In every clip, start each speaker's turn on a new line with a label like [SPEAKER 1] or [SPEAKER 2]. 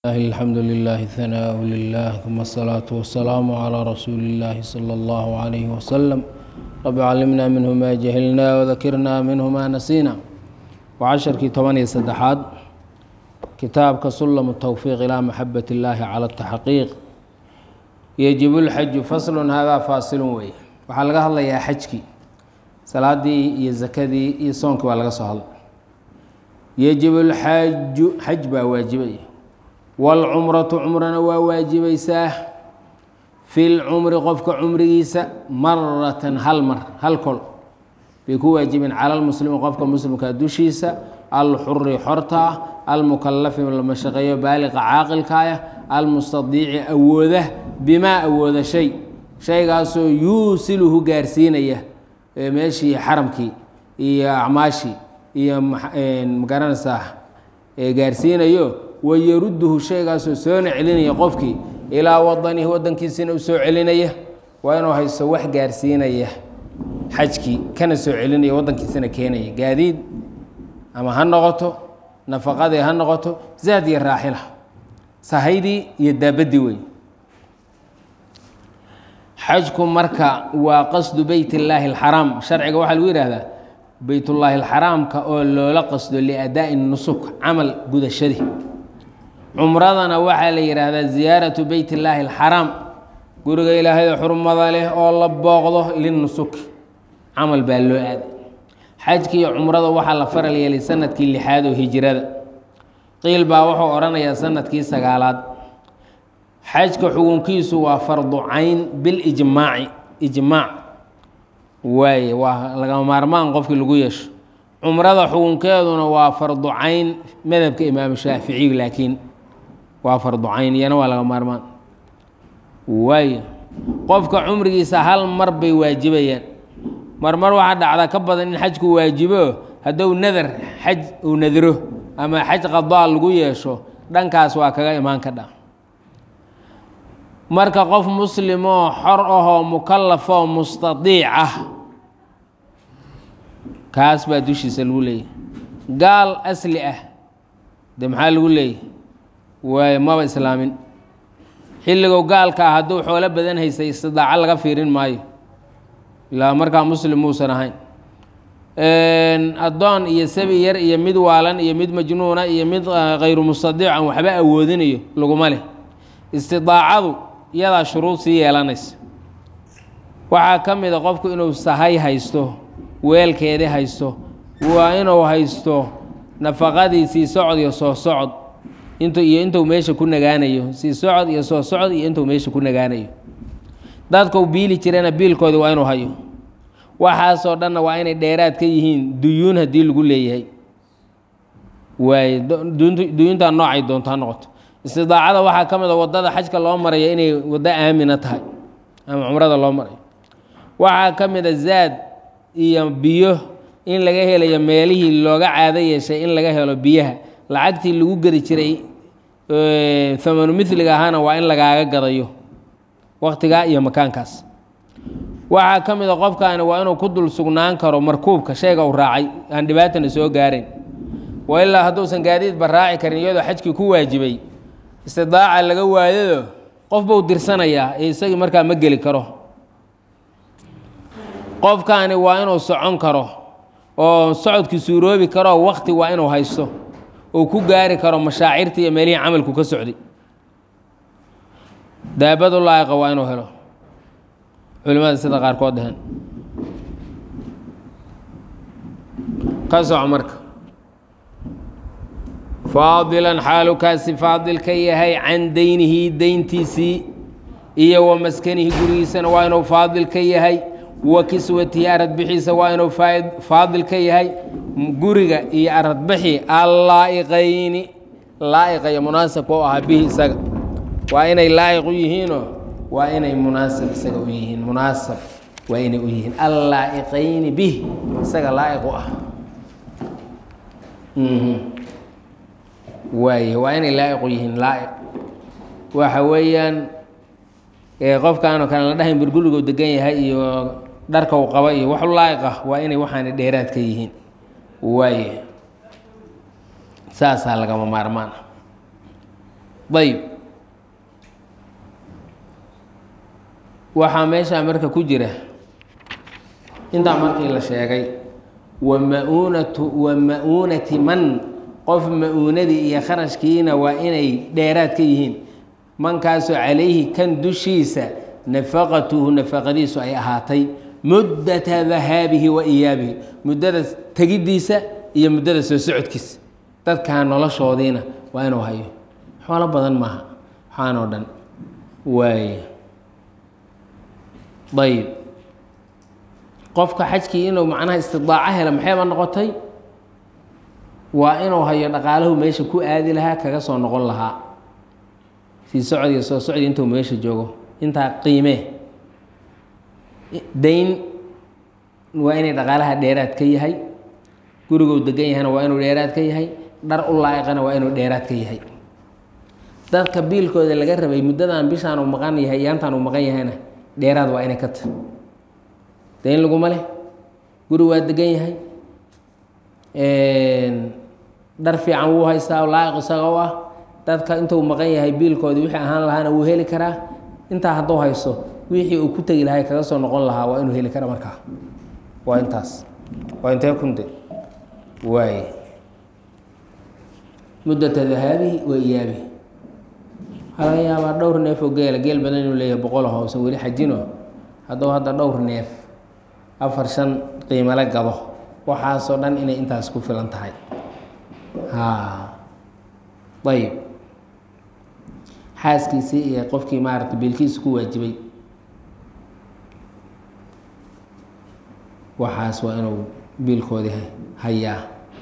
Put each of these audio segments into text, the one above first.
[SPEAKER 1] الله الحمد لله ثناء لله ثم الصلاة والسلام على رسول الله صلى الله عليه وسلم رب علمنا منه ما جهلنا وذكرنا منه ما نسينا وعشركii toban iyo saddexaad kitaabka sulam التwفiq ilى maxabat اllahi calى التaxqiiq yجib اlxaju fasl hada faasilun wey waxaa laga hadlayaa xajkii salaadii iyo zakadii iyo soonkii baa laga soo hadlay yجib اlxaju xaj baa waajibaya wاlcumratu cumrana waa waajibaysaa fi lcumri qofka cumrigiisa maratan hal mar hal kol bay ku waajibeen cala lmuslimi qofka muslimka dushiisa alxuri xorta ah almukalafi lama shaqeeyo baaliqa caaqilkaaya almustadiici awooda bimaa awooda shay shaygaasoo yuusiluhu gaarsiinaya meeshii xaramkii iyo acmaashii iyo magaranaysaa gaarsiinayo wayaruduhu shaygaasoo soona celinaya qofkii ilaa wadanihi wadankiisina u soo celinaya waa inuu haysto wax gaarsiinaya xajkii kana soo celinaya wadankiisana keenaya gaadiid ama ha noqoto nafaqadii ha noqoto zaad iyo raaxila sahaydii iyo daabadii wey xajku marka waa qasdu beyt illaahi alxaraam sharciga waxaa lagu yihahdaa beytullaahi alxaraamka oo loola qasdo liadaa'i nusuk camal gudashadii cumradana waxaa la yidhaahdaa ziyaaratu beyt illaahi alxaraam guriga ilaahayda xurmada leh oo la booqdo linnusuki camal baa loo aaday xajki iyo cumrada waxaa la faral yeelay sanadkii lixaad oo hijirada qiil baa wuxuu odhanayaa sanadkii sagaalaad xajka xugunkiisu waa fardu cayn bilijmaaci ijmaac waaye waa lagama maarmaan qofkii lagu yeesho cumrada xugunkeeduna waa fardu cayn madhabka imaamu shaaficiy laakiin waa fardu cayn iyana waa laga maarmaan waayo qofka cumrigiisa hal mar bay waajibayaan marmar waxaa dhacda ka badan in xajku waajibo hadduu nadar xaj uu nadiro ama xaj qadaa lagu yeesho dhankaas waa kaga imaan kadha marka qof muslimoo xor ahoo mukalafoo mustadiic ah kaas baa dushiisa lagu leeyahy gaal asli ah de maxaa lagu leeyahy waayo maba islaamin xilligow gaalka ah hadduu xoolo badan haystay istidaaco laga fiirin maayo ilaa markaa muslim muusan ahayn addoon iyo sabi yar iyo mid waalan iyo mid majnuuna iyo mid khayru mustadiic aan waxba awoodinayo laguma leh istidaacadu iyadaa shuruud sii yeelanaysa waxaa ka mid a qofku inuu sahay haysto weelkeedi haysto waa inuu haysto nafaqadii sii socod iyo soo socod int iyo intuu meesha ku nagaanayo sii socod iyo soo socod iyo intuu meesha ku nagaanayo dadkau biili jirana biilkoodi waa inuu hayo waxaasoo dhanna waa inay dheeraad ka yihiin duyuun haddii lagu leeyahay waaye duyuuntaa noocay doonto ha noqoto istidaacada waxaa ka mid a waddada xajka loo maraya inay waddo aamina tahay ama cumrada loo marayo waxaa ka mid a zaad iyo biyo in laga helayo meelihii looga caado yeeshay in laga helo biyaha lacagtii lagu gedi jiray thamanu miliga ahaana waa in lagaaga gadayo waktigaa iyo makaankaas waxaa ka mid a qofkaani waa inuu ku dul sugnaan karo markuubka shayga uu raacay aan dhibaatana soo gaarayn wa ilaa hadduusan gaadiidba raaci karin iyadoo xajkii ku waajibay istidaaca laga waayado qof buu dirsanayaa ee isagii markaa ma geli karo qofkaani waa inuu socon karo oo socodkii suuroobi karo wakti waa inuu haysto oo ku gaari karo mashaacirta iyo meelihii camalku ka socday daabadu laa'iqa waa inuu helo culimada sida qaarkood dhaheen ka soco marka faadilan xaalukaasi faadil ka yahay can deynihi deyntiisii iyo wa maskanihi gurigiisana waa inuu faadil ka yahay wa kiswatihi aradbixiisa waa inuu faadil ka yahay guriga iyo aradbixi allaa'iqayni laa'iqa iyo munaasabka u ahaa bihi isaga waa inay laa'iq u yihiinoo waa inay munaasab isaga u yihiin munaasab waa inay u yihiin allaa'iqayni bih isaga laa'iq u ah waaye waa inay laa'iq u yihiin laa'iq waxa weeyaan qofkaanoo kale la dhahayn burgurigu degan yahay iyo dharka uu qaba iyo waxu laa'iq ah waa inay waxaana dheeraad ka yihiin waaye saasaa lagama maarmaan ayb waxaa meeshaa marka ku jira intaa markii la sheegay wa ma-uunatu wa ma-uunati man qof ma-uunadii iyo kharashkiina waa inay dheeraad ka yihiin mankaasoo calayhi kan dushiisa nafaqatuhu nafaqadiisu ay ahaatay muddata dahaabihi wa iyaabihi muddada tegiddiisa iyo muddada soo socodkiisa dadkaa noloshoodiina waa inuu hayo xoolo badan maaha waxaan oo dhan waay ayb qofka xajkii inuu macnaha istidaaco hela maxayba noqotay waa inuu hayo dhaqaalahu meesha ku aadi lahaa kaga soo noqon lahaa sii socod iyo soo socdi intuu meesha joogo intaa qiimee dayn waa inay dhaqaalaha dheeraad ka yahay guriguu degan yahayna waa inuu dheeraad ka yahay dhar u laa'iqana waa inuu dheeraad ka yahay dadka biilkooda laga rabay muddadan bishaan uu maqan yahay iyaantaan uu maqan yahayna dheeraad waa inay ka tahy dayn laguma leh guri waa degan yahay dhar fiican wuu haystaa laa'iq isaga u ah dadka intuu maqan yahay biilkoodii wixii ahaan lahaana wuu heli karaa intaa hadduu haysto wixii uu ku tegi lahay kaga soo noqon lahaa waa inuu heli kara markaa waa intaas waa intee kunde waay muddata dahaabihi wa iyaabihi waxaa laga yaabaa dhowr neef oo geela geel badan inuu leeyahay boqol hoosan weli xajino hadduu hadda dhowr neef afar shan qiimale gado waxaasoo dhan inay intaas ku filan tahay ha ayib xaaskiisii iyo qofkii maaragtay biilkiisa ku waajibay waxaas waa inuu biilkoodii hayaa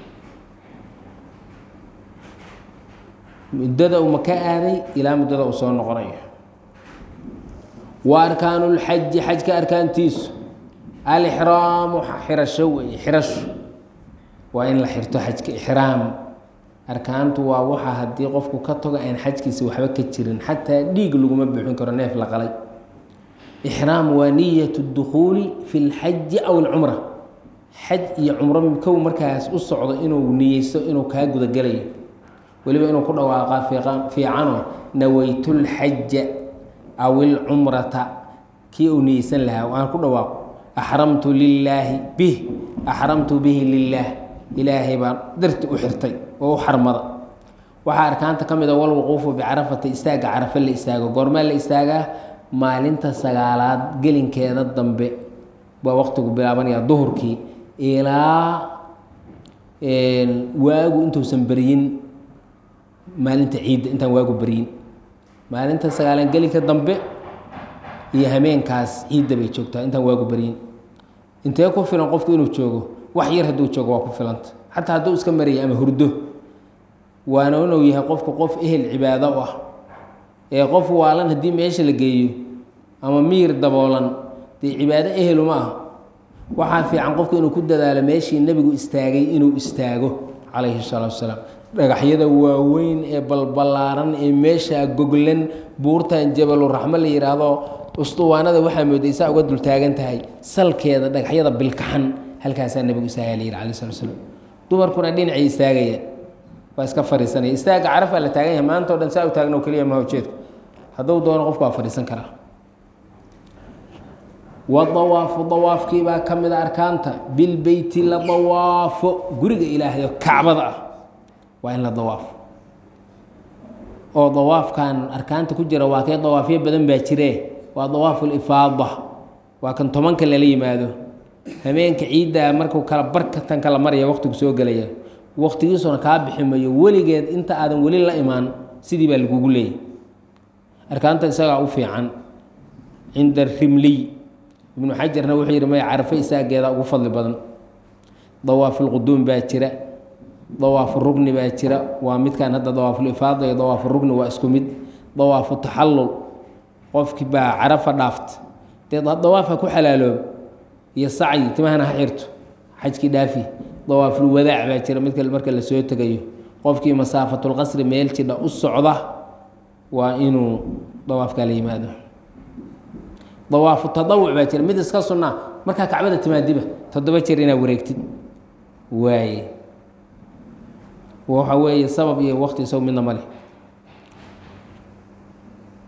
[SPEAKER 1] muddada uma ka aaday ilaa muddada uu soo noqonayo wa arkaanu lxaji xajka arkaantiisu alixraamu xirasho wey xirasho waa in la xirto xajka ixraam arkaantu waa waxa haddii qofku ka tago aan xajkiisa waxba ka jirin xataa dhiig laguma buuxin karo neef la qalay ixraam waa niyat اdukhuuli fi اlxaji aw اlcumra xaj iyo cumro kow markaas u socdo inuu niyeysto inuu kaa gudagelayo weliba inuu ku dhawaaqa fiicano nawaytu lxaja aw ilcumrata kii uu niyeysan lahaa aan ku dhawaaqo axramtu lilaahi bih axramtu bihi lilaah ilaahay baan darti u xirtay oo u xarmada waxaa arkaanta ka mid a walwuquufu bicarafata istaagga carafe la istaago goormee la istaagaa maalinta sagaalaad gelinkeeda dambe baa waqtigu bilaabanaya duhurkii ilaa waagu intuusan beryin maalinta ciidda intaan waagu beryin maalinta sagaalaan gelinka dambe iyo hameenkaas ciidda bay joogtaa intaan waagu beryin intee ku filan qofku inuu joogo wax yar hadduu joogo waa ku filanta xataa hadduu iska maraya ama hurdo waana inuu yahay qofku qof ehel cibaado u ah ee qof waalan haddii meesha la geeyo ama miir daboolan dee cibaado ehelu ma aha waxaa fiican qofku inuu ku dadaalo meeshii nebigu istaagay inuu istaago calayhi salaatu wasalaam dhagaxyada waaweyn ee balbalaaran ee meeshaa goglan buurtan jabaluraxmo la yidhaahdo ustuwaanada waxaa moodaysaa uga dultaagan tahay salkeeda dhagaxyada bilkaxan halkaasaa nebigu istaagaya la yidhi alai slat slam dumarkuna dhinacay istaagaya waa iska fariisanaya istaagga carafaa la taagan yahay maanta o dhan saa u taagno keliya maha ujeedku hadduu doono qofku waa fadhiisan karaa wadawaafu dawaafkii baa ka mid a arkaanta bilbeyti la dawaafo guriga ilaahay oo kacbada ah waa in la dawaafo oo dawaafkan arkaanta ku jira waa kee dawaafyo badan baa jiree waa dawaafu lifaada waa kan tobanka lala yimaado hameenka ciiddaa markuu kala barka tan kala maraya waqtigu soo gelaya waqtigiisuna kaa bixi mayo weligeed inta aadan weli la imaan sidii baa lagugu leeyay arkaanta isagaa u fiican cinda rimliy ibnu xajarna wuxuu yidhi maya carafo isaageeda ugu fadli badan dawaafulquduum baa jira dawaafu rugni baa jira waa midkan hadda dawaafulifaada iyo dawaafu rugni waa isku mid dawaafu taxallul qofkii baa carafa dhaaft dee dawaafa ku xalaaloob iyo sacyi timahana ha xirto xajkii dhaafi dawaafulwadaac baa jira midka marka la soo tegayo qofkii masaafatulqasri meel jidha u socda waa inuu dawaafkaa la yimaado dawaafu tadawuc baa jira mid iska sunnaa markaa kacbada timaadiba toddoba jeer inaad wareegtid waaye waxa weeye sabab iyo waqti isago midna male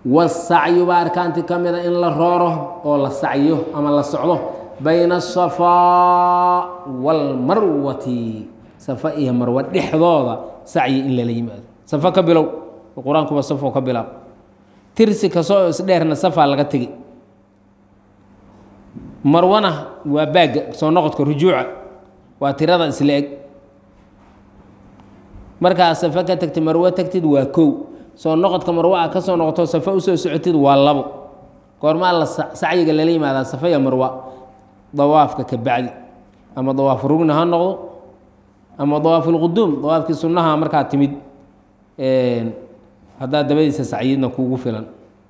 [SPEAKER 1] wasacyu baa arkaantii ka mida in la rooro oo la sacyo ama la socdo bayna asafaa waalmarwati safa iyo marwa dhexdooda sacyi in lala yimaado safa ka bilow qur-aankuba safoo ka bilaab tirsi kastoo isdheerna safaa laga tegi marwana waa baagga soo noqodka rujuuca waa tirada isla eg markaa safa ka tagtid marwo tagtid waa kow soo noqodka marwo a ka soo noqoto safa usoo socotid waa labo goormaa la sacyiga lala yimaadaa safa ya marwa dawaafka ka bacdi ama dawaafu rugni ha noqdo ama dawaafulquduum dawaafkii sunnaha markaa timid haddaad dabadiisa sacyidna kuugu filan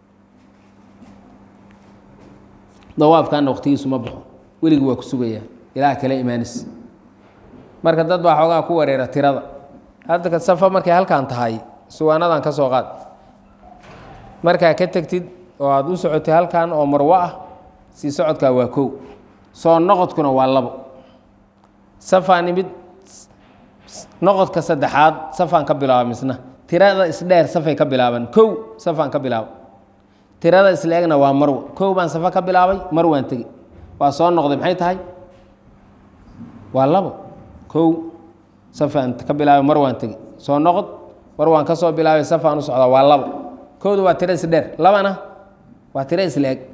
[SPEAKER 1] dawaafkaana waqtigiisu ma baxo weligii waa ku sugayaa ilaah kale imaanis marka dad baa xoogaa ku wareera tirada hadda safa markay halkan tahay suwaanadan ka soo qaad markaa ka tegtid oo aada u socotay halkan oo marwo ah sii socodkaa waa kow soo noqodkuna waa labo safaan imid noqodka saddexaad safaan ka bilaaba misna tirada isdheer safay ka bilaaban kow safaan ka bilaaba tirada isla egna waa marwo kow baan safa ka bilaabay marwaan tegi waa soo noqday maxay tahay waa labo kow safaan ka bilaabay marwaan tegi soo noqod marwaan ka soo bilaabay safaan u socdaa waa labo kowda waa tiro isdheer labana waa tiro isla eg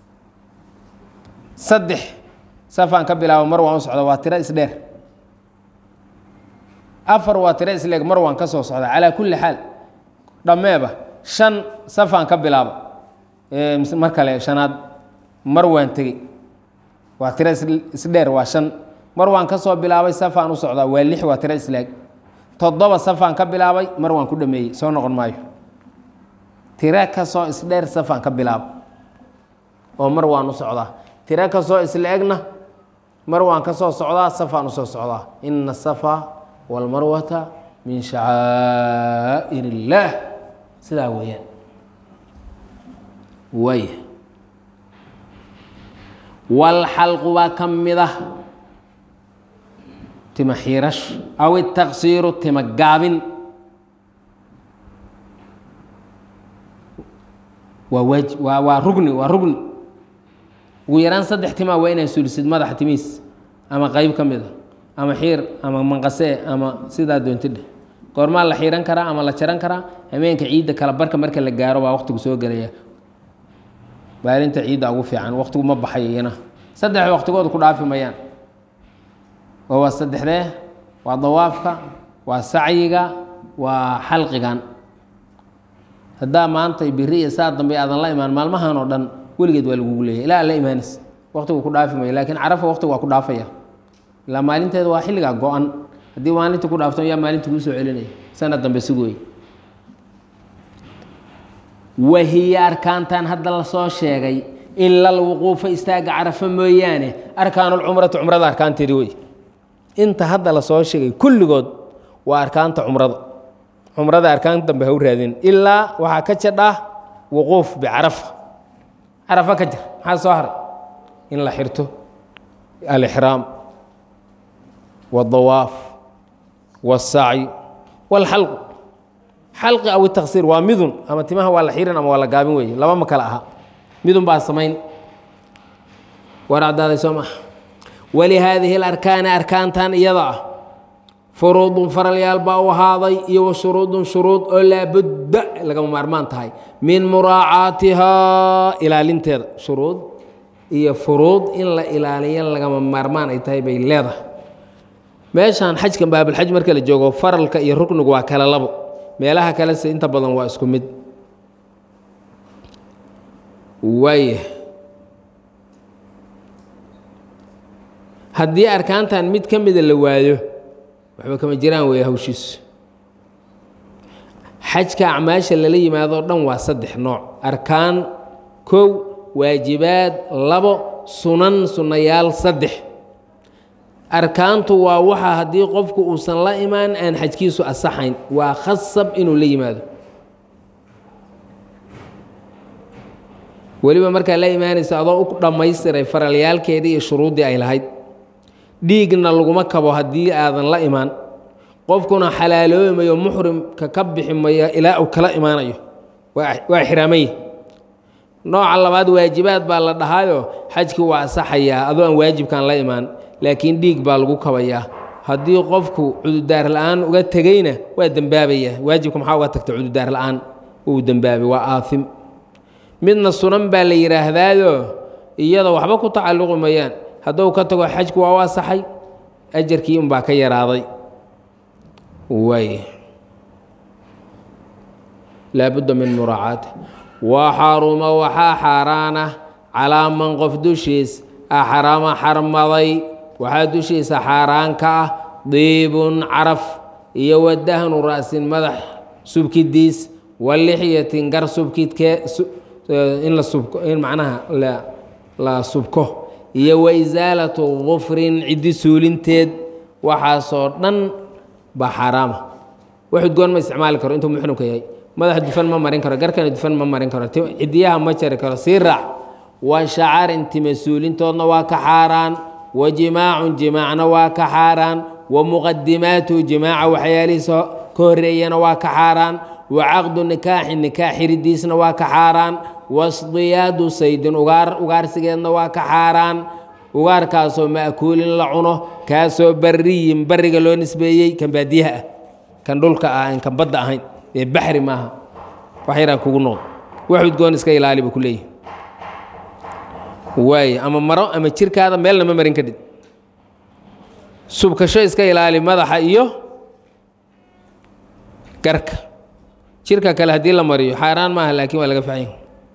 [SPEAKER 1] saddex safaan ka bilaabay marwaan u socda waa tiro isdheer afar waa tiro isla eg marwaan ka soo socda calaa kulli xaal dhammeeba shan safaan ka bilaaba mar kale shanaad marwaan tegey waa tiro isdheer waa shan marwaan ka soo bilaabay safaan u socdaa waa lix waa tiro isla eg toddoba safaan ka bilaabay marwaan ku dhameeyey soo noqon maayo tiro kasoo isdheer safaan ka bilaaba oo mar waan u socdaa tiro kasoo isla egna mar waan ka soo socdaa safaan usoo socdaa ina asafa walmarwata min shacaa'ir illaah sidaa weeyaan waaya walxalqu baa ka mid ah tima xiirash aw itaqsiiru tima gaabin waa waaj waa waa rugni waa rugni ugu yaraan saddex timaa waa inaa sulisid madaxa timiis ama qeyb ka mid a ama xiir ama manqasee ama sidaa doontidheh goormaa la xiiran karaa ama la jaran karaa hameenka ciidda kala barka marka la gaaro baa waqtigu soo gelaya baalinta ciidda ugu fiican waqtigu ma baxayo iyana saddex waqtigood ku dhaafi mayaan oo waa saddexdee waa dawaafka waa sacyiga waa xalqigan haddaa maanta biri iyo saa dambe aadan la imaan maalmahan oo dhan weligeed waa lagugu leeyahy ilaa la imaanis waqtigu ku dhaafi mayo laakiin carafa waqtigu waa ku dhaafaya ilaa maalinteeda waa xilligaa go-an haddii maalinta ku dhaafto yaa maalinta kuu soo celinaya sanad dambe sugooy wahiya arkaantan hadda lasoo sheegay ila alwuquufa istaaga carafa mooyaane arkaanulcumrati cumrada arkaanteedi wey inta hadda lasoo sheegay kulligood waa arkaanta cumrada cumrada arkaan dambe ha u raadin ilaa waxaa ka jadhaa wuquuf bicarafa carafa ka jir maxaa soo haray in la xirto alixraam wاdawaaf wاsacyu wاlxalqu xalqi aw taksiir waa midun ama timaha waa la xirin ama waa la gaabin weeye laba ma kale aha midun baa samayn war caddaaday soo maha walihaadihi اlarkaani arkaantan iyada ah furuudun faralyaal baa u ahaaday iyo wa shuruudun shuruud oo laabudda lagama maarmaan tahay min muraacaatihaa ilaalinteeda shuruud iyo furuud in la ilaaliyo lagama maarmaan ay tahay bay leedahay meeshaan xajkan baabulxaj marka la joogo faralka iyo ruknigu waa kala labo meelaha kalese inta badan waa isku mid waaya haddii arkaantan mid ka mida la waayo waxba kama jiraan weeye hawshiisu xajka acmaasha lala yimaadoo dhan waa saddex nooc arkaan kow waajibaad labo sunan sunnayaal saddex arkaantu waa waxa haddii qofku uusan la imaan aan xajkiisu asaxayn waa khasab inuu la yimaado weliba markaa la imaanaysa adoo u dhammaystiray faralyaalkeedii iyo shuruuddii ay lahayd dhiigna laguma kabo haddii aadan la imaan qofkuna xalaaloobi mayo muxrimka ka bixi mayo ilaa uu kala imaanayo waa xiraamay nooca labaad waajibaad baa la dhahaayo xajkii waa asaxayaa adoo aan waajibkan la imaan laakiin dhiig baa lagu kabayaa haddii qofku cududaar la-aan uga tegeyna waa dembaabayaa waajibka maxaa uga tagta cududaar la-aan uu dembaabay waa aaim midna sunan baa la yidhaahdaayo iyada waxba ku tacalluqi mayaan hadduu ka tago xajku waa u asaxay ajarkii unbaa ka yaraaday waay laabudda min muraacaati wa xaruma waxaa xaaraana calaa man qof dushiis axrama xarmaday waxaa dushiisa xaaraan ka ah diibun caraf iyo wadahnu ra'sin madax subkidiis wa lixyatin gar subkidkee in la subko in macnaha la la subko iyo wa isaalatu gufrin ciddi suulinteed waxaasoo dhan baa xaaraama wax udgoon ma isticmaali karo intuu muxrimka yahay madaxa dufan ma marin karo garkana dufan ma marin karo cidiyaha ma jari karo sii raac wa shacarin time suulintoodna waa ka xaaraan wa jimaacun jimaacna waa ka xaaraan wa muqadimaatu jimaaca waxyaalihiisa ka horeeyana waa ka xaaraan wa caqdu nikaaxi nikaax xiridiisna waa ka xaaraan wasdiyaadu saydin ugaar ugaarsigeedna waa ka xaaraan ugaarkaasoo ma'kuulin la cuno kaasoo bariyin bariga loo nisbeeyey kan baadiyaha ah kan dhulka ah an kan badda ahayn ee baxri maaha wax yaraan kugu noqdo wax udgoon iska ilaali ba ku leeyihi waaye ama maro ama jirkaada meelna ma marin kadhid subkasho iska ilaali madaxa iyo garka jirka kale haddii la mariyo xaaraan maaha laakiin waa laga faxanya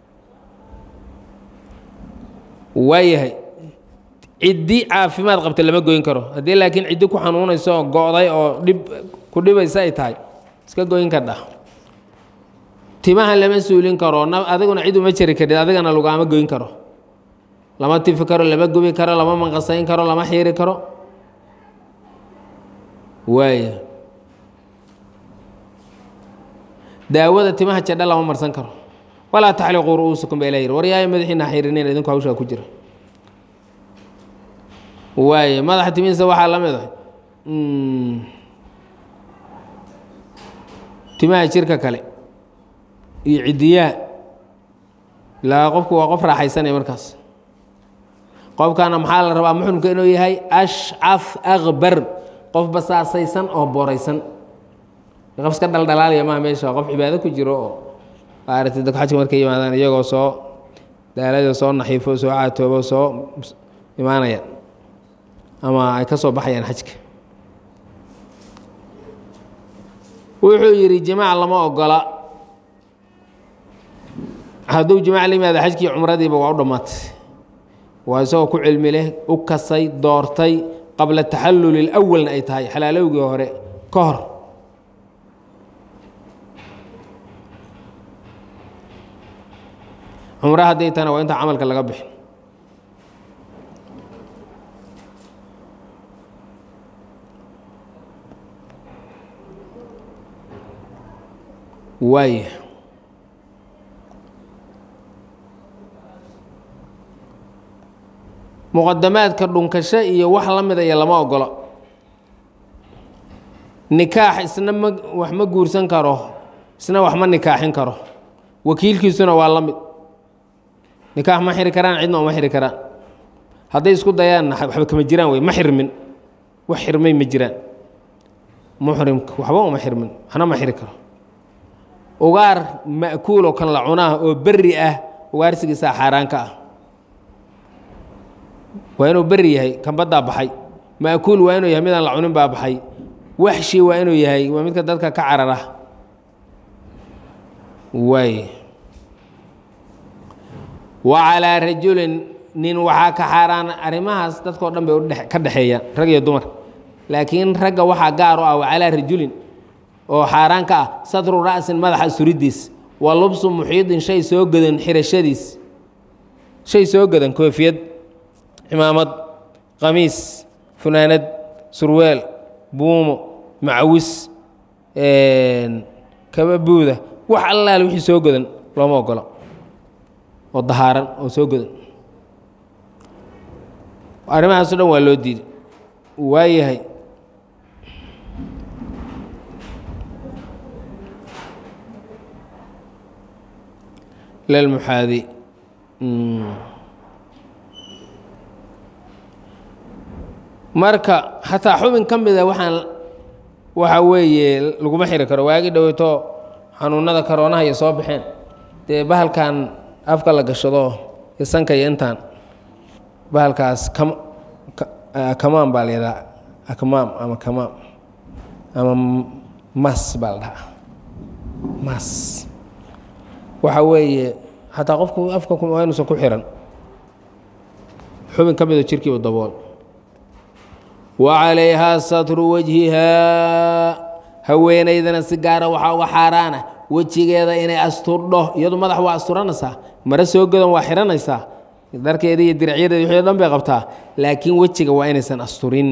[SPEAKER 1] waayahay ciddi caafimaad qabta lama goyn karo haddii laakiin ciddi ku xanuunayso oo go'day oo dhib ku dhibaysa ay tahay iska goyn kardha timaha lama suulin karo adiguna cid uma jari karid adigana lagaama goyn karo lama tifi karo lama gubi karo lama manqasayn karo lama xiiri karo waaya daawada timaha jadha lama marsan karo walaa taxliquu ru'uusakum ba ilah yiri waryaaya madaxiina xirinina idinku hawshaa ku jira waaye madaxa timihiisa waxaa la mid ah timaha jirka kale iyo cidiyaha ilaa qofku waa qof raaxaysanaya markaas qofkana maxaa la rabaa muxrimka inuu yahay ashcaf akbar qof basaasaysan oo booraysan qof iska dhaldhalaalaya maha meesha qof cibaado ku jiro oo maaragtay dadku xajka markay yimaadaan iyagoo soo daalado soo naxiifo soo caatoobo soo imaanaya ama ay ka soo baxayaan xajka wuxuu yidhi jimaac lama ogola hadduu jimaac la yimaado xajkii cumradiiba waa u dhammaatay waa isagoo ku cilmi leh u kasay doortay qabla taxalluli اlawalna ay tahay xalaalowgii hore ka hor cumre hadday tahana waa inta camalka laga bixin waaya muqadamaadka dhunkasho iyo wax la mida iyo lama ogolo nikaax isna ma wax ma guursan karo isna wax ma nikaaxin karo wakiilkiisuna waa la mid nikaax ma xiri karaan cidna uma xiri karaan hadday isku dayaanna waxba kama jiraan wey ma xirmin wax xirmay ma jiraan muxrimka waxba uma xirmin waxna ma xiri karo ugaar ma'kuul oo kan la cunaa oo berri ah ugaarsigiisaa xaaraanka ah waa inuu berri yahay kan baddaa baxay ma'kuul waa inuu yahay midaan la cunin baa baxay waxshi waa inuu yahay waa midka dadka ka carara waay wa calaa rajulin nin waxaa ka xaaraan arrimahaas dadkao dhan bay udhe ka dhexeeyaan rag iyo dumar laakiin ragga waxaa gaar u ah wa calaa rajulin oo xaaraan ka ah sadru ra'sin madaxa suridiis wa lubsu muxiidin shay soo godan xirashadiis shay soo godan koofiyad cimaamad qamiis funaanad surweel buumo macawis kaba buuda wax allaale wixii soo godan looma ogolo oo dahaaran oo soo godan arrimahaaso dhan waa loo diiday waayahay lilmuxaadi marka xataa xubin ka mida waxaan waxa weeye laguma xiri karo waagi dhoweyto xanuunada karoonaha iyo soo baxeen dee bahalkan afka la gashado iyo sanka iyo intaan bahalkaas kam kamaam baa la yidhaha akmaam ama kamaam ama mas baa la dhahaa mas waxa weeye xataa qofku afka waa inuusan ku xiran xubin ka mida jirkiiba dabool wa calayhaa satru wajhihaa haweenaydana si gaara waxaa uga xaaraana wejigeeda inay asturdho iyadu madax waa asturanaysaa mare soo godan waa xihanaysaa dharkeeda iyo diricyadeeda wixii dhan bay qabtaa laakiin wejiga waa inaysan asturin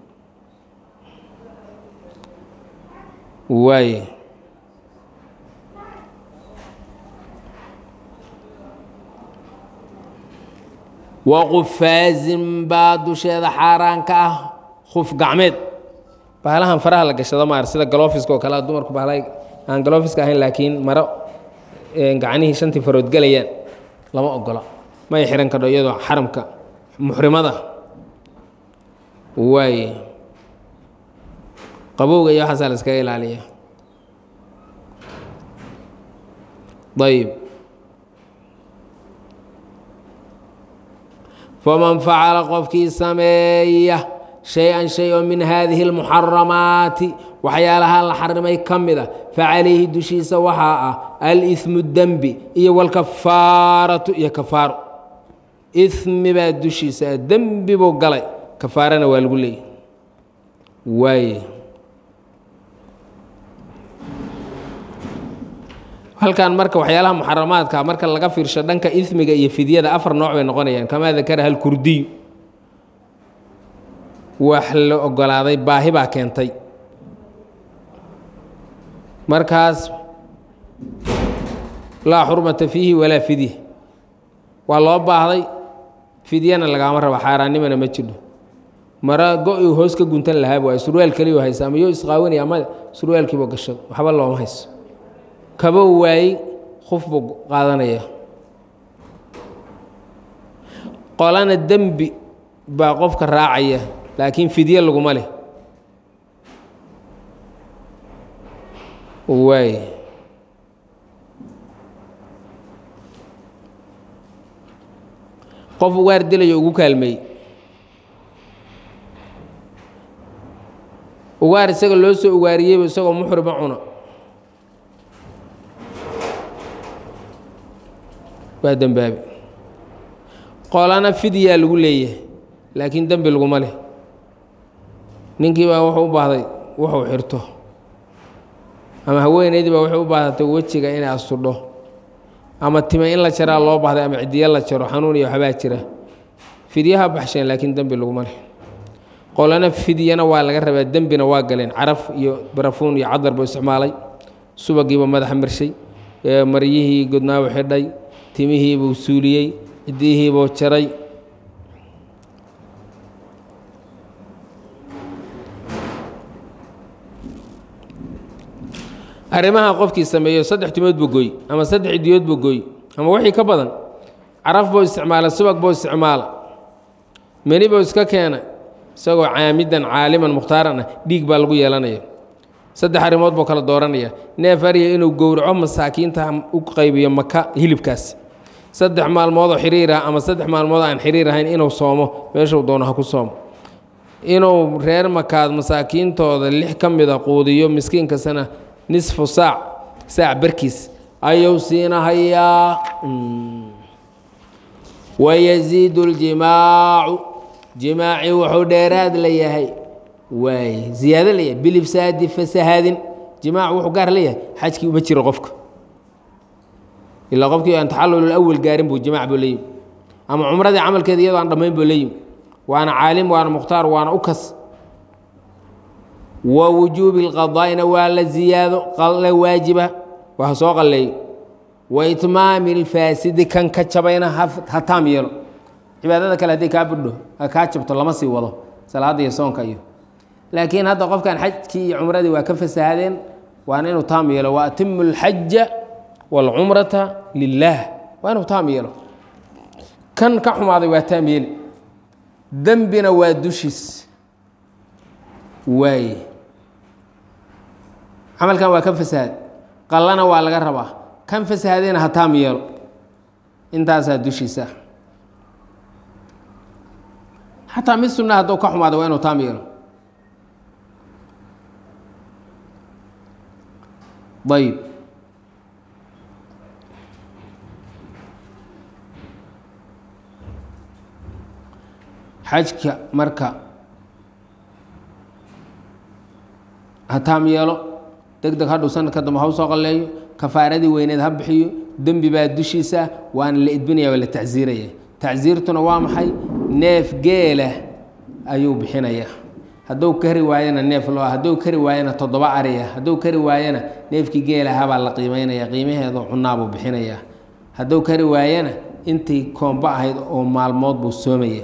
[SPEAKER 1] waay waqufaazin baa dusheeda xaaraanka ah khuf gacmeed bahalahan faraha la gashado maar sida galofiska oo kale dumarku bahala aan galofiska ahayn laakiin maro gacanihii shantii farood gelayaan lama ogola may xihan kadho iyadoo xaramka muxrimada waay qabowga iyo waxaasaa la iskaga ilaaliya ayb faman facala qofkii sameeya shay-an shay oo min haadihi اlmuxaramaati waxyaalaha la xarimay ka mida facalayhi dushiisa waxaa ah aliثmu dembi iyo wاlkafaaratu iyo kafaaro ismi baa dushiisa dembi buu galay kafaarana waa lagu leeyay waay halkan marka waxyaalaha muxaramaadka marka laga fiirsho dhanka ismiga iyo fidyada afar nooc bay noqonayaan kamaa dakaraha alkurdiyu wax la ogolaaday baahi baa keentay markaas laa xurmata fiihi walaa fidya waa loo baahday fidyana lagaama rabo xaaraannimana ma jidho mara go-i hoos ka guntan lahaab waay surwaal keliyo haysa ama yo isqaawanaya ama surwaalkiiba gashado waxba looma hayso kaba waayey qof buu qaadanaya qolana dembi baa qofka raacaya laakiin fidye laguma leh waay qof ugaar dilayo ugu kaalmeey ugaar isaga loo soo ugaariyeyba isagoo muxrima cuna waa dembaabi qolana fidyaa lagu leeyahay laakiin dembi laguma leh ninkii baa wuxuu u baahday wuxuu xirto ama haweenaydii baa waxay u baahatay wejiga inay astudho ama time in la jaraa loo baahday ama cidiya la jaro xanuun iyo waxbaa jira fidyaha baxsheen laakiin dembi laguma leh qolana fidyana waa laga rabaa dembina waa galeen caraf iyo barafuun iyo cadar buu isticmaalay subagiiba madaxa marshay maryihii godnaabu xidhay timihiibuu suuliyey cidiyihiibuu jaray arrimaha qofkii sameeyo saddex timood buu gooy ama saddex cidiyood buu gooy ama wixii ka badan caraf buu isticmaala subag buu isticmaala meni buu iska keena isagoo caamidan caaliman mukhtaaran ah dhiig baa lagu yeelanaya saddex arrimood buu kala dooranaya neef arya inuu gowraco masaakiinta u qaybiyo maka hilibkaas saddex maalmoodoo xiriir ah ama saddex maalmood aan xiriir ahayn inuu soomo meeshuu doono ha ku soomo inuu reer makaad masaakiintooda lix ka mida quudiyo miskiinkasana nisfu saac saac barkiis ayuu siinahayaa wayasiidu ljimaacu jimaaci wuxuu dheeraad la yahay waay ziyaado la yahay bilifsaadi fasahaadin jimaac wuxuu gaar leeyahay xajkii uma jiro qofka ilaa qofkii aan taxallul awal gaarin buu jimaac buu leeyimi ama cumradii camalkeeda iyadoo aan dhammayn buu leeyimi waana caalim waana mukhtaar waana u kas wa wujuubi اlqadaa'ina waa la ziyaado qalle waajiba waa soo qalleeyo wa itmaami اlfaasidi kan ka jabayna ha taam yeelo cibaadada kale hadday kaa budho kaa jabto lama sii wado salaadda iyo soonka iyo laakiin hadda qofkan xajkii iyo cumradii waa ka fasahadeen waana inuu taam yeelo wa atimu اlxaja wاlcumrata lilaah waa inuu taam yeelo kan ka xumaaday waa taam yeeli dembina waa dushiis waaye camalkan waa ka fasahaad qallana waa laga rabaa kan fasahaadayna ha taam yeelo intaasaa dushiisa xataa mid sunna hadduu ka xumaado waa inuu taam yeelo ayb xajka marka ha taam yeelo deg deg hadhuu sanadka dambe ha u soo qalleeyo kafaaradii weyneed ha bixiyo dembi baa dushiisa waana la edbinaya waa la tacsiiraya tacsiirtuna waa maxay neef geela ayuu bixinaya hadduu kari waayana neef loo hadduu kari waayana toddoba ariya hadduu kari waayana neefkii geelahabaa la qiimeynaya qiimaheedu cunaabuu bixinaya hadduu kari waayana intii koombo ahayd oo maalmood buu soomaya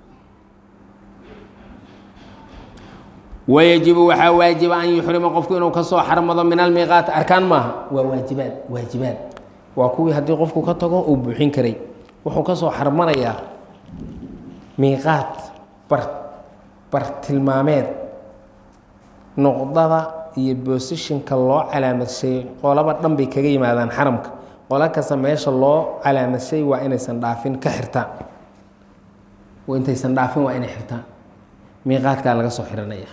[SPEAKER 1] wayajibu waxaa waajiba an yuxrima qofku inuu kasoo xarmado min almiiqaat arkaan maaha waa waajibaad waajibaad waa kuwii haddii qofku ka tago uu buuxin karay wuxuu kasoo xarmanayaa miiqaat bar bartilmaameed noqdada iyo boosishinka loo calaamadshay qolaba dhan bay kaga yimaadaan xaramka qolo kasta meesha loo calaamadshay waa inaysan dhaafin ka xirtaan intaysan dhaafin waa inay xirtaan miiqaadkaa laga soo xiranaya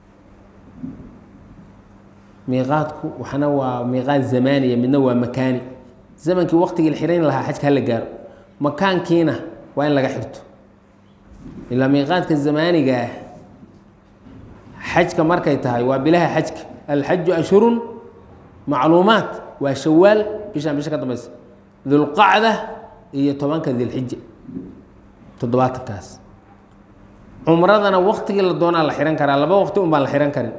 [SPEAKER 1] miiqaadku waxna waa miiqaad zamaaniya midna waa makaani zamankii waqtigii la xirayn lahaa xajka hala gaaro makaankiina waa in laga xirto ilaa miiqaadka zamaaniga ah xajka markay tahay waa bilaha xajka alxaju ashhurun macluumaat waa shawaal bishaan bisha ka dambaysa dulqacda iyo tobanka dilxija toddobaatankaas cumradana waktigii la doonaa la xihan karaa laba waqti un baan la xihan karin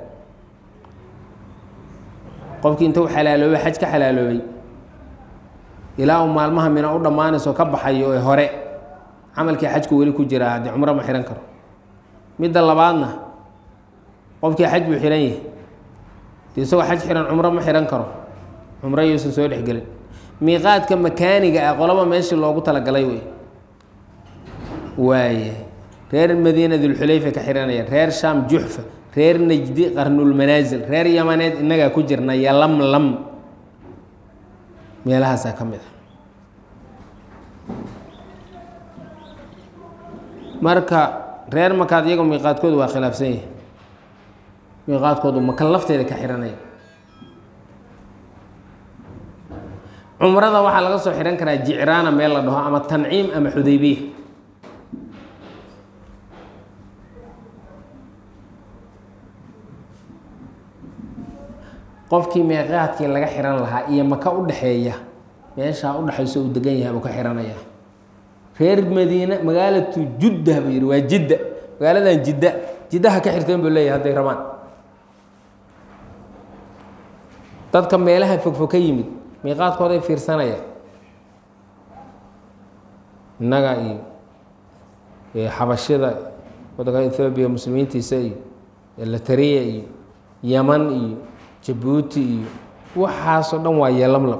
[SPEAKER 1] qofkii inta u xalaaloobay xaj ka xalaaloobay ilaa uu maalmaha mina u dhammaanayso ka baxayo ee hore camalkii xajku weli ku jiraa haddii cumro ma xihan karo midda labaadna qofkii xaj buu xihan yahay de isagoo xaj xihan cumro ma xihan karo cumro yuusan soo dhexgelin miiqaadka makaaniga ah qolaba meeshii loogu talagalay wey waaye reer madiina dulxulayfa ka xihanaya reer shaam juxfa reer najdi qarnulmanaasil reer yamaneed innagaa ku jirna yalamlam meelahaasaa ka mid a marka reer makaad iyago miiqaadkoodu waa khilaafsan yahay miiqaadkoodu maka lafteeda ka xihanaya cumrada waxaa laga soo xihan karaa jicraana meel la dhaho ama tanciim ama xudaybiya qofkii miiqaadkii laga xihan lahaa iyo maka u dhexeeya meeshaa udhexayso uu degan yahay buu ka xihanaya reer madiine magaalatu judda buu yihi waa jidda magaaladan jidda jiddaha ka xirteen buu leeyahay hadday rabaan dadka meelaha fogfog ka yimid miiqaadkooday fiirsanaya innaga iyo xabashida waddanka ethoobiya muslimiintiisa iyo latariya iyo yaman iyo jabuuti iyo waxaasoo dhan waa yeelamlam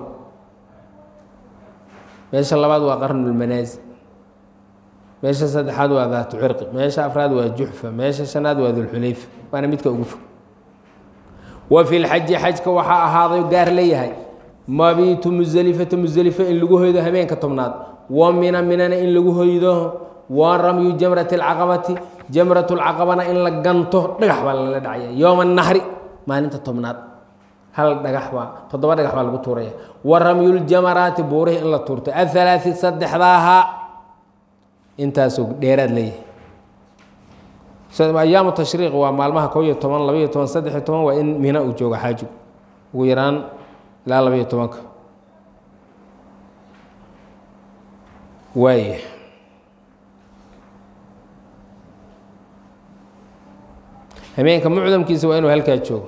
[SPEAKER 1] meesha labaad waa qarnulmanaasil meesha saddexaad waa daatu cirqi meesha afraad waa juxfa meesha shanaad waa dulxulayfa waana midka ugu fog wa fi lxaji xajka waxaa ahaaday gaar leeyahay mabiitu muselifata muselifo in lagu hoydo habeenka tobnaad wa mina minana in lagu hoydo wa ramyu jamrati alcaqabati jamrat lcaqabana in la ganto dhagax baa lala dhacaya yowma nahri maalinta tobnaad hal dhagax baa toddoba dhagax baa lagu tuuraya wa ramyuljamaraati buurihi in la tuurto athalaati saddexdaaha intaasuu dheeraad leeyahay ayaamu tashriiq waa maalmaha kow iyo toban labaiyo toban saddex iyo toban waa in mina uu joogo xaajigu ugu yaraan ilaa labaiyo tobanka waaya habeenka mucdamkiisa waa inuu halkaa joogo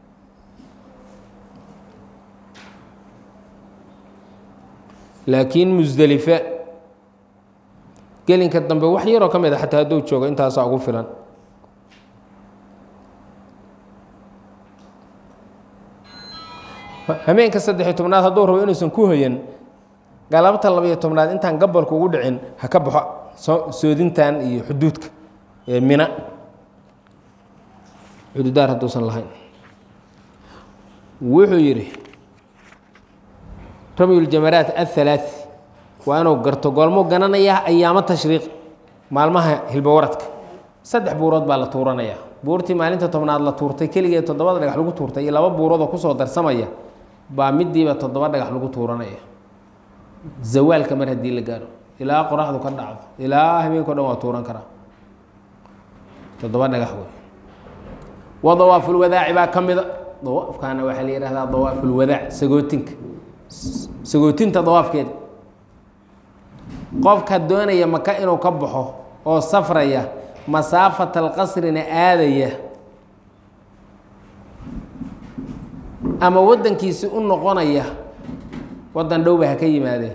[SPEAKER 1] laakiin musdelife gelinka dambe wax yaroo ka mid a xataa hadduu joogo intaasaa ugu filan habeenka saddexiyo tobnaad hadduu rabo inuusan ku hoyan galabta labayo tobnaad intaan gabolka ugu dhicin ha ka baxo soo soodintan iyo xuduudka ee mina xuduudaar hadduusan lahayn wuxuu yidhi ramyuljamaraat athalaati waa inuu garto goolmuu gananayaa ayaamo tashriiq maalmaha hilbawaradka saddex buurood baa la tuuranayaa buurtii maalinta tobnaad la tuurtay keligeed toddobada dhagax lagu tuurtay iyo laba buurood oo kusoo darsamaya baa midiiba toddoba dhagax lagu tuuranaya zawaalka mar haddii la gaaro ilaa qoraxdu ka dhacdo ilaa habeenkao dhan waa tuuran karaa toddoba dhagax wey wa dawaafulwadaaci baa ka mida dawaafkaana waxaa la yihahdaa dawaafulwadaac sagootinka sagootinta dawaafkeeda qofka doonaya maka inuu ka baxo oo safraya masaafat alqasrina aadaya ama waddankiisi u noqonaya waddan dhowba ha ka yimaadee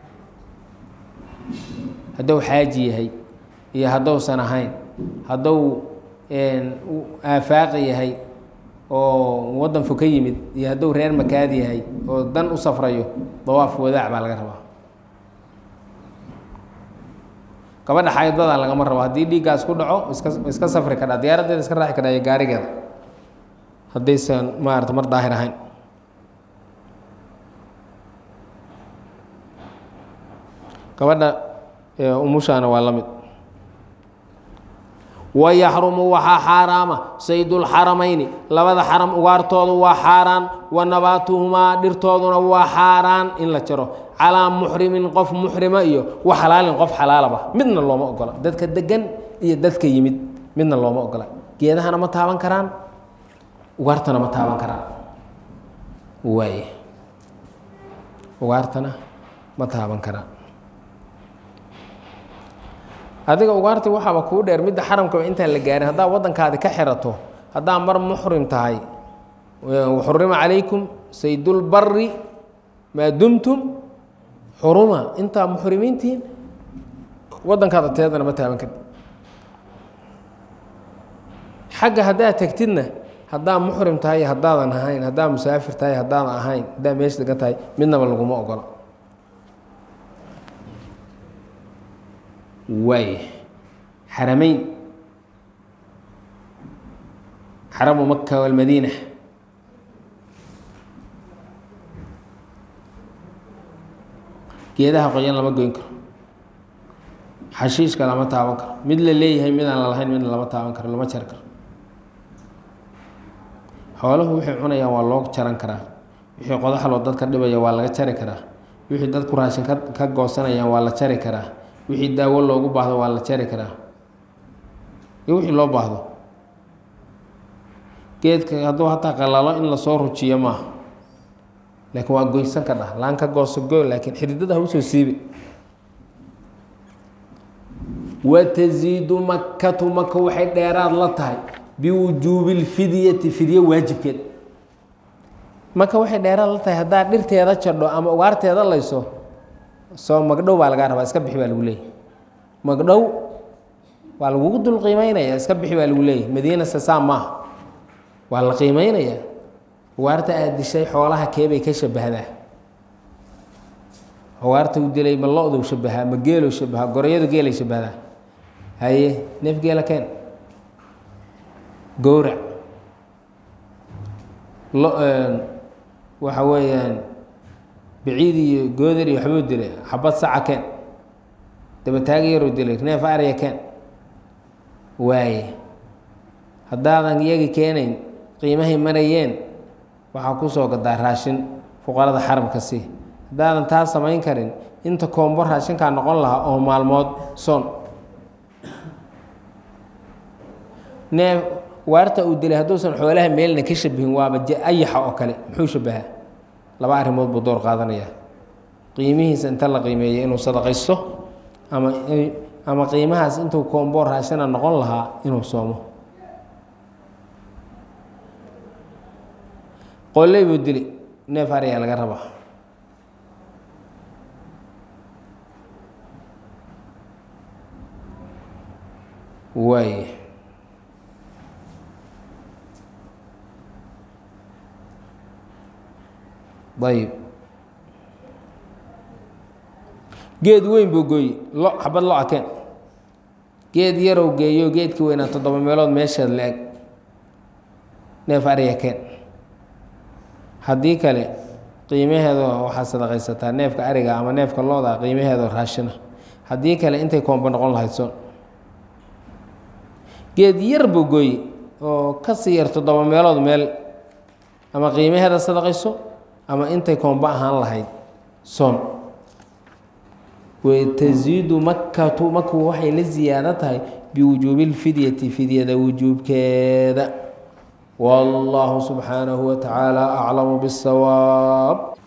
[SPEAKER 1] hadduu xaaji yahay iyo hadduusan ahayn hadduu aafaaqi yahay oo waddan fo ka yimid iyo hadduu reer makaad yahay oo dan u safrayo dawaaf wadaac baa laga rabaa gabadha xaydada lagama rabo haddii dhiiggaas ku dhaco iska iska safri kadhaa diyaaraddeeda iska raaci kadhaa iyo gaarigeeda haddaysan maarata mar daahir ahayn gabadha umushaana waa la mid wayaxrumu waxaa xaaraama saydulxaramayni labada xaram ugaartoodu waa xaaraan wa nabaatuhumaa dhirtooduna waa xaaraan in la jaro calaa muxrimin qof muxrima iyo wa xalaalin qof xalaalaba midna looma ogola dadka degan iyo dadka yimid midna looma ogola geedahana ma taaban karaan ugaartana ma taaban karaan waay ugaartana ma taaban karaan adiga ugaarti waxaaba kuu dheer midda xaramkaba intaan la gaarin haddaa waddankaadi ka xirato haddaa mar muxrim tahay xurima calaykum saydulbari maa dumtum xuruma intaa muxrimiintihiin waddankaada teedana ma taaban karti xagga haddaad tegtidna haddaa muxrim tahay haddaadan ahayn haddaa musaafir tahay haddaadan ahayn haddaa meesha degan tahay midnaba laguma ogola waay xarameyn xaramu maka walmadiina geedaha qoyan lama goyn karo xashiishka lama taaban karo mid la leeyahay midaan la lahayn midna lama taaban karo lama jari karo xooluhu waxay cunayaan waa loo jaran karaa wixii qodaxloo dadka dhibaya waa laga jari karaa wixii dadku raashin ka ka goosanayaan waa la jari karaa wixii daawo loogu baahdo waa la jari karaa iyo wixii loo baahdo geedka hadduu hataa qalalo in lasoo rujiyo maaha laakiin waa goysan ka dhah laan ka gooso goy laakiin xididada ha usoo siibi watasiidu makatu maka waxay dheeraad la tahay biwujuubi lfidyati fidye waajibkeed maka waxay dheeraad la tahay haddaad dhirteeda jadho ama ugaarteeda layso soo magdhow baa lagaa rabaa iska bixi baa lagu leeyahy magdhow waa lagugu dul qiimeynaya iska bixi baa lagu leeyahy madiina sasaa maaha waa la qiimeynayaa ugaarta aad dishay xoolaha keebay ka shabahdaa ugaarta u dilay ma lo-dow shabahaa ma geelow shabahaa gorayadu geelay shabahdaa haye neef geela keen gowrac lo waxa weeyaan biciid iyo goodar iyo waxbuu dilay xabad saca keen dabataagi yaruu dilay neef arya keen waaye haddaadan iyagi keenayn qiimahay marayeen waxaa kusoo gadaa raashin fuqarada xaramka si haddaadan taa samayn karin inta koombo raashinkaa noqon lahaa oo maalmood soon neef waarta uu dilay hadduusan xoolaha meelna ka shabihin waaba ayaxa oo kale muxuu shabahaa laba arrimood buu door qaadanaya qiimihiisa inta la qiimeeya inuu sadaqaysto ama ama qiimahaas intuu koombo raashina noqon lahaa inuu soomo qolley buu dili neef aryaa laga rabaa waay ayb geed weyn buu gooye lo xabad lo akeen geed yarow geeyo geedkii weynaa toddoba meelood meesheed la-eg neef ariga keen haddii kale qiimaheedo waxaa sadaqaysataa neefka ariga ama neefka looda qiimaheedo raashina haddii kale intay koomba noqon lahayd son geed yar buu gooye oo kasii yar toddoba meelood meel ama qiimaheeda sadaqayso ama intay koomba ahaan lahayd soon wtasiidu makatu maku waxay la ziyaado tahay biwujuubi اlfidyati fidyada wujuubkeeda wاllahu subxaanahu wa tacaala aclamu bالsawaab